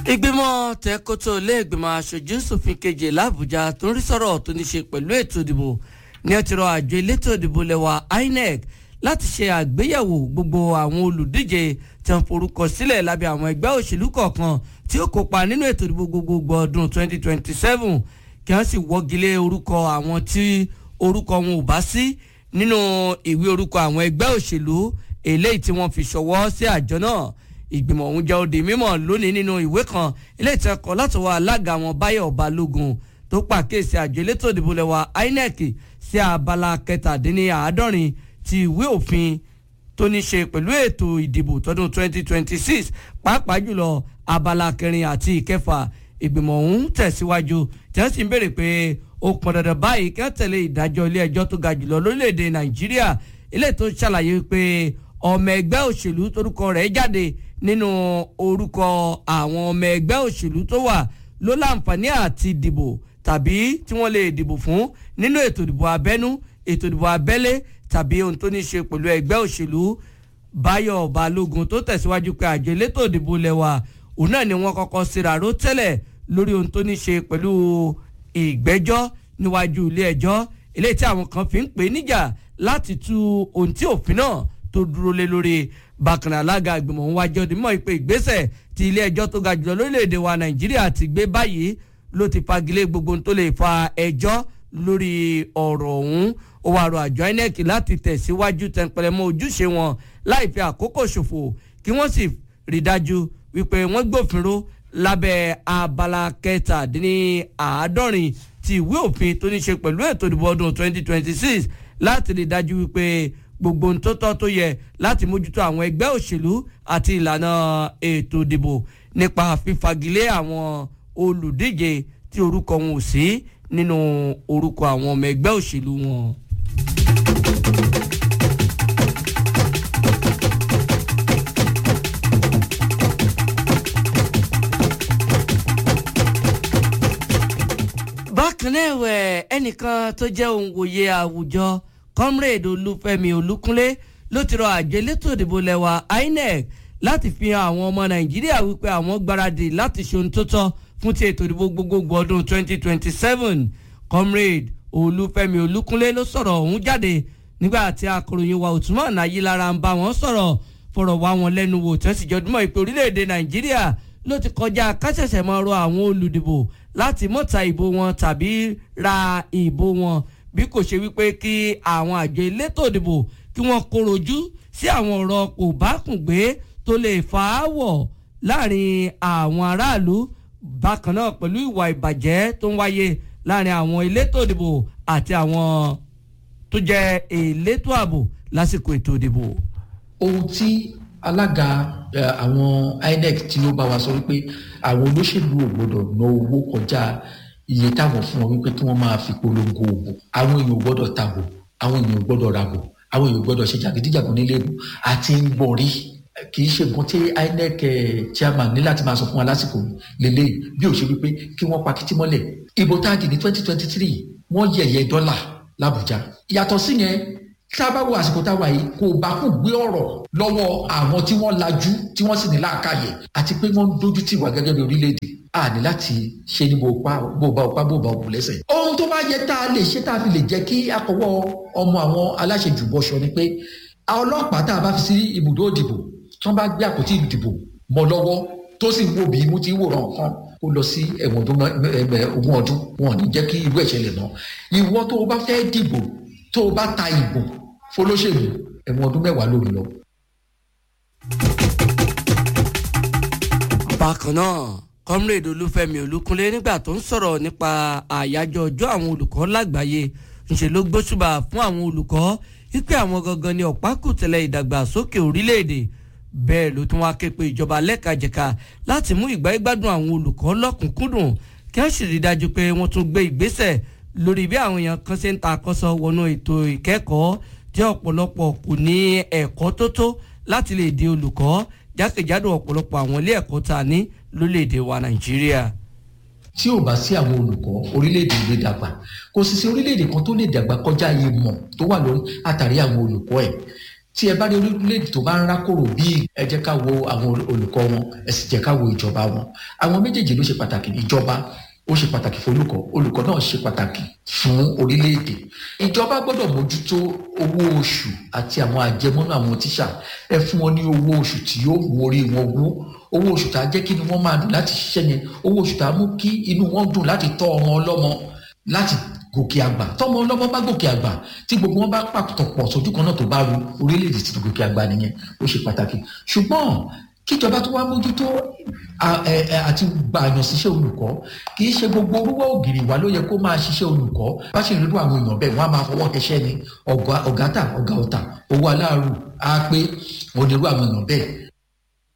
ìgbìmọ̀ tẹ́kótó ilé ìgbìmọ̀ aṣojú ṣòfin keje làbújá tó ń rí sọ̀rọ̀ tó ní ṣe pẹ̀lú ètò ìdìbò ní ẹ ti rọ àjọ elétò ìdìbò lẹ́wà INEC láti ṣe àgbéyẹ̀wò gbogbo àwọn olùdíje tí wọ́n forúkọ sílẹ̀ lábẹ́ àwọn ẹgbẹ́ òṣèlú kọ̀ọ̀kan tí ó kópa nínú ètò ìdìbò gbogbogbò ọdún 2027 kí wọ́n sì wọ́gilé orúkọ àwọn tí orúkọ wọn ò bá sí nínú ìwé orúkọ àwọn ẹgbẹ́ òṣèlú eléyìí tí wọ́n fi ṣọwọ́ sí àjọ náà ìgbìmọ̀ ọ̀hún jẹ́ òde mímọ̀ lónìí nínú ìwé kan eléyìí tí wọ́n kọ látọwọ́ alága wọn Báyọ̀ Balógun tó pàkíyèsí àjọ elétò ìdìbò lẹ́wà INEC sí abala kẹtàdínláàádọ́rin ti ìwé òfin tó ní ṣe pẹ̀lú ètò ìdìbò tọdún 2026 pàápàá jùlọ abala kẹrin àti ìkẹfà ìgbìmọ̀ ọ̀hún tẹ̀síwájú tí wọ́n sì ń béèrè pé ó pọn dandan báyìí kí wọ́n tẹ̀lé ìdájọ́ ilé ẹjọ́ tó ga jùlọ lórílẹ̀‐èdè Nàìjíríà ilé tó ṣàlàyé pé ọmọ ẹgbẹ́ òṣèlú torúkọ rẹ̀ jáde nínú orúkọ àwọn ọmọ ẹgbẹ́ òṣèlú tó wà ló láǹfààní àti dìbò tàbí tí wọ́n lè dìbò fún nínú ètò ìdìbò abẹ́nú ètò ìdìbò abẹ́lé tàbí ohun tó ní ṣe pẹ̀lú ẹgbẹ́ òṣèlú Báyọ̀ Balógun tó tẹ̀síwájú pé àjọ elétò ìdìbò lẹ́wà òun náà ni wọ́n kọ́kọ́ ṣèràró tẹ́lẹ̀ lórí ohun tó ní ṣe pẹ̀lú ìgbẹ́jọ́ níwájú ilé ẹjọ́ eléyìí tí àwọn kan fi ń pè níjà láti tú ohun tí òfin náà tó dúró lé lórí bákan alága ìgbìmọ̀ ń wájọ́ di mọ́ ìpè ìgbésẹ̀ tí ilé ẹjọ́ tó ga jùlọ lórílẹ̀‐èdè wa Nàìjíríà ti gbé báyìí ló ti fagilé gbogbo ohun tó lè fa ẹjọ́ lórí ọ̀rọ̀ ọ̀hún ó wàá rọ àjọ INEC láti tẹ̀síwájú tẹnpẹlẹmọ ojúṣe wọn láì fi àkókò ṣòfò kí wọ́n sì rí dájú wípé wọ́n gbòfinró lábẹ́ abala kẹtàdínláàádọ́rin ti ìwé òfin tó ní ṣe pẹ̀lú ètò ìdìbò ọdún 2026 láti rí dájú wípé gbogbo ohun tó tọ́ tó yẹ láti mójútó àwọn ẹgbẹ́ òṣèlú àti ìlànà ètò ìdìbò nípa fífagilé àwọn olùdíje tí orúkọ wọn ò sí nínú orúkọ àwọn ọmọ ẹgbẹ́ òṣèlú wọn. bákan náà ẹ̀wẹ̀ ẹnìkan tó jẹ́ òǹwòye àwùjọ comrade olúfẹ́mi olúkúnlé ló ti rọ àjọ elétò ìdìbò lẹ́wà INEC láti fi hàn àwọn ọmọ nàìjíríà wípé àwọn gbáradì láti ṣe ohun tó tọ́ fún ti ètò ìdìbò gbogbogbò ọdún 2027 comrade olúfẹ́mi olúkúnlé ló sọ̀rọ̀ ọ̀hún jáde nígbà tí akọ̀ròyìn wa Usman Ayilara ń bá wọn sọ̀rọ̀ fọ̀rọ̀ wá wọn lẹ́nu wò tí wọ́n sì jọdúnmọ́ ìpè orílẹ̀-èdè nàìjíríà ló ti kọjá káṣẹ̀ṣẹ̀ máa rọ àwọn olùdìbò láti mọ̀ta ìbò wọn tàbí ra ìbò wọn bí kò ṣe wípé kí àwọn àjọ elétò ìdìbò kí wọ́n korojú sí àwọn ọ̀rọ̀ kò bá kùn gbé tó lè fà á wọ̀ láàrin àwọn aráàlú bákan náà pẹ̀lú ìwà ìbàjẹ́ tó ń wáyé láàrin àwọn elétò ìdìbò àti àwọn tó jẹ́ elétò ààbò lásìkò ètò ìdìbò. ohun tí alága àwọn INEC tí ó bá wa sọ wípé àwọn olóṣèlú ò gbọdọ̀ ná owó kọjá iye táwọn fún wọn wípé kí wọ́n máa fi polongo òbò àwọn èèyàn ò gbọdọ̀ tàbò àwọn èèyàn ò gbọdọ̀ ràbò àwọn èèyàn ò gbọdọ̀ ṣe jàgídíjàgùn nílé ìbò àti ń gbọ̀n rí kì í ṣe nǹkan tí INEC chairman ní láti máa sọ fún wa lásìkò lélẹ́yìí bí ó ṣe wípé kí wọ́n pa kìtì mọ́lẹ̀ ìbò tá a dì ní twenty twenty three wọ́n yẹ̀yẹ́ dọ́là l'Àbújá yàtọ̀ sí yẹn tá a bá wo àsìkò tá a wà yìí kò bá kò gbé ọ̀rọ̀ lọ́wọ́ àwọn tí wọ́n lajú tí wọ́n sì ní làákàyè àti pé wọ́n ń dojú tì wá gẹ́gẹ́ bí orílẹ̀-èdè a ní láti ṣe ní bó bá òpá bó bá òkú lẹ́sẹ̀. ohun tó bá yẹ tá a lè ṣe tá a fi lè jẹ́ kí akọwọ́ ọmọ àwọn aláṣejù bọ́ṣọ ni pé ọlọ́pàá tá a bá fi sí ibùdó ìdìbò tí wọ́n bá gbé àpótí ìdìbò mọ́ lọ́wọ́ tó sì wo bí imú tí ń wòran kan kó lọ sí ẹ̀wọ̀n ogún ọdún wọn ò ní jẹ́ kí irú ẹ̀ṣẹ̀lẹ̀ náà ìwọ tó o bá fẹ́ dìbò tó o bá ta ìbò fọlọ́ṣèlú ẹ̀wọ̀n ọdún mẹ́wàá ló ń lọ. bákan náà comrade olúfẹ́mi olúkúnlé nígbà tó ń sọ̀rọ̀ nípa àyájọ́ ọjọ́ àwọn olùkọ́ lágbàáyé ńṣe ló gbóṣùbà fún àwọn olùkọ́ wípé àwọn gangan ni ọ̀pákùtẹ̀lẹ̀ ìdàgbàsókè orílẹ̀-èdè bẹ́ẹ̀ ló tún wá ké pe ìjọba lẹ́kajẹ̀ka láti mú ìgbà ìgbádùn àwọn olùkọ́ lọ́kùnkúndùn kí wọ́n sì rí dájú pé wọ́n tún gbé ìgbésẹ̀ lórí bí àwọn èèyàn kan ṣe ń ta àkọ́sọ wọnú ètò ìkẹ́kọ̀ọ́ tí ọ̀pọ̀lọpọ̀ kò ní ẹ̀kọ́ tó tó láti lè di olùkọ́ jákèjádò ọ̀pọ̀lọpọ̀ àwọn ilé ẹ̀kọ́ tá a ní lórílẹ̀‐èdè wa Nàìjíríà. tí ò bá sí àwọn olùkọ́ orílẹ̀-èdè lè dàgbà kò sì sí orílẹ̀-èdè kan tó lè dàgbà kọjá ìmọ̀ tó wà lórí àtàrí àwọn olùkọ́ ẹ̀ tí ẹ bá rí orílẹ̀-èdè tó bá ń rákòrò bíi ẹ jẹ́ ká wo àwọn olùkọ́ wọn ẹ sì jẹ́ ká wo ìjọba wọn àwọn méjèèjì ló ṣe pàtàkì ìjọba ó ṣe pàtàkì fún olùkọ́ olùkọ́ náà ṣe pàtàkì fún orílẹ̀-èdè ìjọba gbọ́dọ̀ mójútó owó oṣù àti àwọn àjẹmọ́nú àwọn tíṣà ẹ fún wọn ní owó oṣù tí yóò mú orí wọn wú owó oṣù tá a jẹ́ kí ni wọ́n máa dùn láti ṣiṣẹ́ yẹn owó oṣù tá a mú kí inú wọn dùn láti tọ́ ọmọ ọlọ́mọ láti gòkè àgbà tọmọ ọlọ́mọ bá gòkè àgbà tí gbogbo wọn bá pàtó pọ̀ sójú kan náà tó bá ru orílẹ̀-èdè tí gòkè àgbà nìyẹn ó ṣe pàtàkì ṣùgbọ́n kíjọba tó wá mójútó àti gbàyàn síṣẹ́ olùkọ́ kì í ṣe gbogbo orúwọ́ ògiri wa ló yẹ kó máa ṣiṣẹ́ olùkọ́ bá ṣe ìrírí àwọn èèyàn bẹ́ẹ̀ wọ́n á máa fọwọ́ kẹṣẹ́ ni ọ̀gá tà ọ̀gá ọ̀tà owó aláàrù á pé onírú àwọn èèyàn bẹ́ẹ̀